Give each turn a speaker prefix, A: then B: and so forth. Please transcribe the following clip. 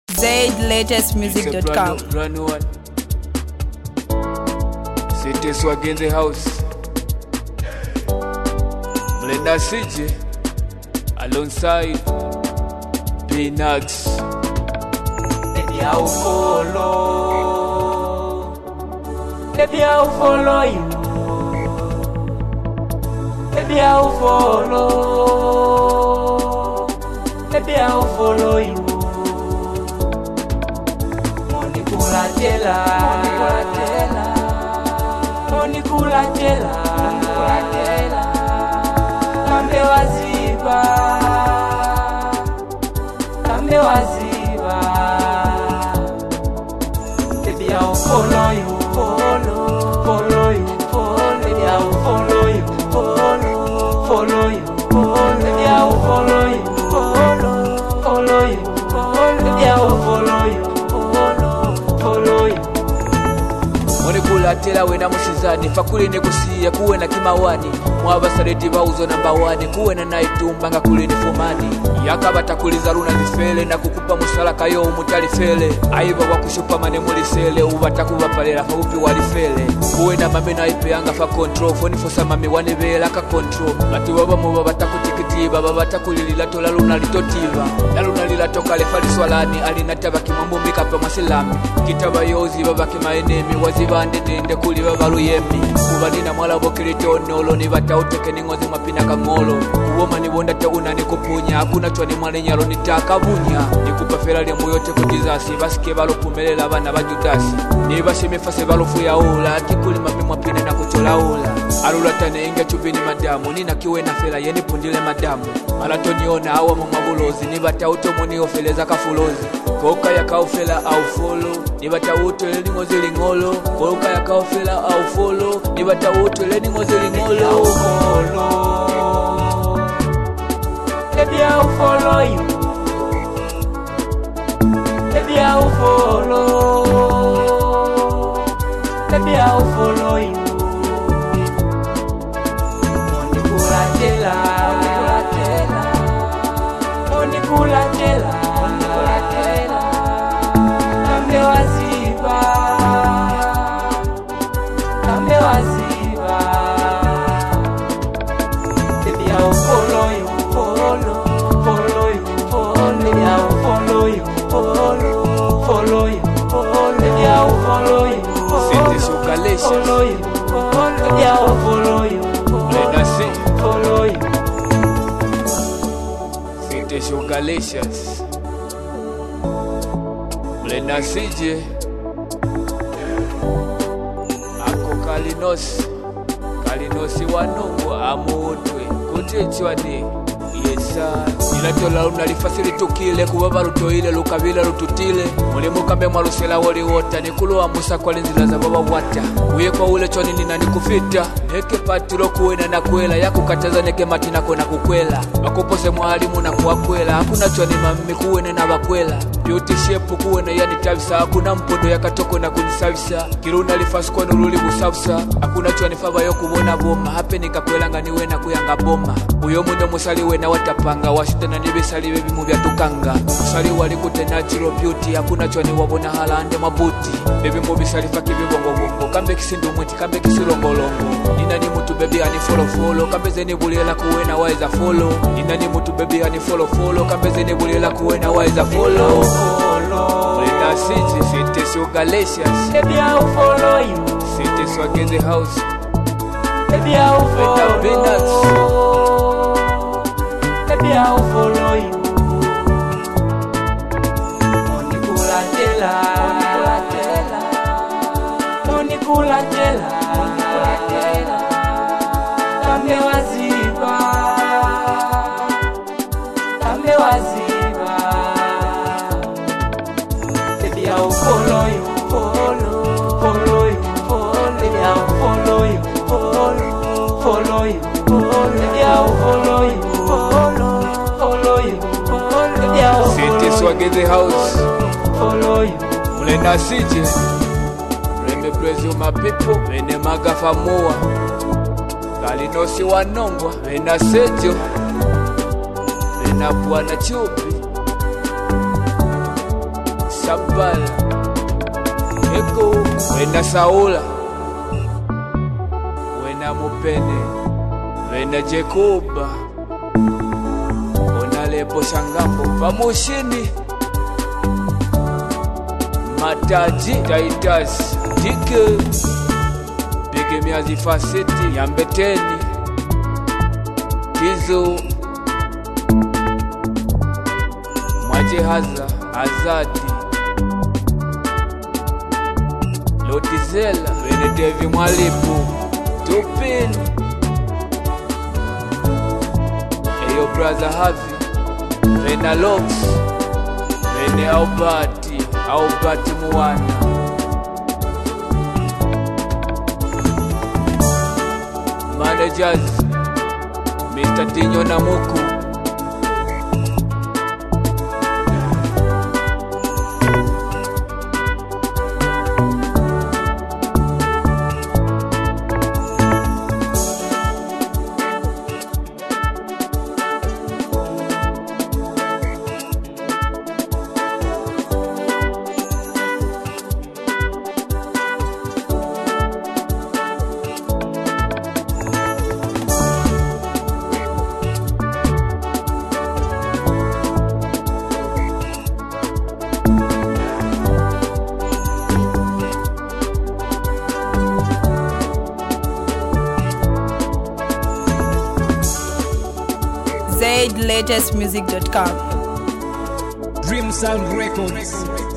A: zaidlatestmusic.com.
B: Run one. City Swag in the house. Mlenda CJ alongside Peanuts.
C: Baby, I'll follow. Baby, I'll follow you. Baby, I'll follow. Baby, I'll follow you. Money kula jela. Money kula jela. Kambe waziba. Kambe waziba. Baby, I'll follow you, follow, follow you, follow. Baby, I'll follow you, follow, follow you, follow. Baby, I'll follow you, follow, follow you, follow. Baby, I'll follow you, follow, follow you.
B: munikulatela wena musizani fakuli nikusiya kuwe na kimawani mwabasaleti bauzo namba wani kuwe na naitumba nga kuli ni fumani yakabatakuliza luna zifele na kukupa musalaka yo umutalifele aiva wakushupamane mulisele ubatakubapalela faupi walifele kuwe na mami naipeyanga fa control fonifosa mami wanivela ka control bati babamuba batakutikitiba babatakulilila tola luna litotiva na luna lilatokale faliswalani alinataba kimwambumika pa masilami kitaba yozi babake maenemi wazibandedende kuli babaluyemi kubanina mwalabokilitonolo nibatautekeni ningozi mwapina kang'olo kuwoma nibonda teuna nikupunya hakuna chwani mwalenyalo nitakabunya nikupafela lya muyote kutizasi basike balopumelela bana ba judasi nibashimifase balofuyaula kikulimami mwapina na kucholaula alulatane inga chuvini madamu ninakiwe na fela yenipundile madamu malatoniona awa mumabulozi nibatautomoniyofeleza kafulozi koka yakaofela au folo nibatawutwele ningozi ling'olo koka yakaofela au folo nibatawutwele ningozi ling'olo
C: Baby, I'll follow you. Baby, I'll follow. Baby, I'll follow you. Money kula jela. Money kula jela. Kambe waziba. Kambe waziba. Baby, I'll follow you, follow, follow you, follow. Baby, I'll follow you, follow, follow you, follow. Baby, I'll follow you,
B: City
C: follow,
B: Sugalicious.
C: follow you, follow. Baby, I'll follow you,
B: Lena C.
C: follow you.
B: City Sugalicious. Mlena CJ ako kalinosi kalinosi wanongo amutwe kutichwani yesa ilatola lunalifasi litukile kuba balutoile lukabila lututile mulimu kambe mwalusela woliwota nikulowa musa kwali nzila za baba wata uye kwa ule choni nina nikufita neke patilo kuwena na kwela yakukataza neke matinako na kukwela bakupose mwalimu na kuwakwela hakuna choni mami kuwene na bakwela beauty shape kuwena yani tabisa hakuna mpondo yakatoko na kunisavisa kiluna lifasi kwani luli busavisa hakuna choni faba yo kubona boma hape nikakwelanga niwe na kuyanga boma uyo muno musali wena watapanga washutana nibisali bebimu byatukanga musali wali kute natural beauty hakuna choni wabona halande mabuti bebimu bisali faki bibongobongo kambe kisindu mwiti kambe kisilongolongo nina ni mutu bebi ani folofolo kambe zeni bulela kuwena waiza folo nina ni mutu bebi ani folofolo kambe zeni bulela kuwena waiza folo Lena City, City so Galatians,
C: Baby, I'll follow you.
B: City swag in the house.
C: Baby, I'll
B: Without peanuts.
C: follow. Baby, I'll follow you. Money kula jela. Money kula jela. Kambe waziba. Kambe waziba. Baby, I'll follow you, follow, follow you, follow. Baby, I'll follow you, follow, follow you, follow. Baby, I'll follow you, follow, follow you, follow. Baby, I'll
B: City
C: follow
B: swag in the house.
C: you, follow you.
B: Mlena City, Reme praise you my people, Mene magafa mua. Kalinosi wanongwa, Mena sejo. Mena bwana chupi. sabala eko wena saula wena mupene wena jekuba onalepo shangambo pamushini mataji taitas dike bige miazi fasiti yambeteni tizo mwajehaza azadi lotizela benedevi mwalipu tupini eyo braza havi vena lox vene aubati aubati muwana managers mr dinyo na muku
A: zaidlatestmusic.com
D: Dream Sound Records.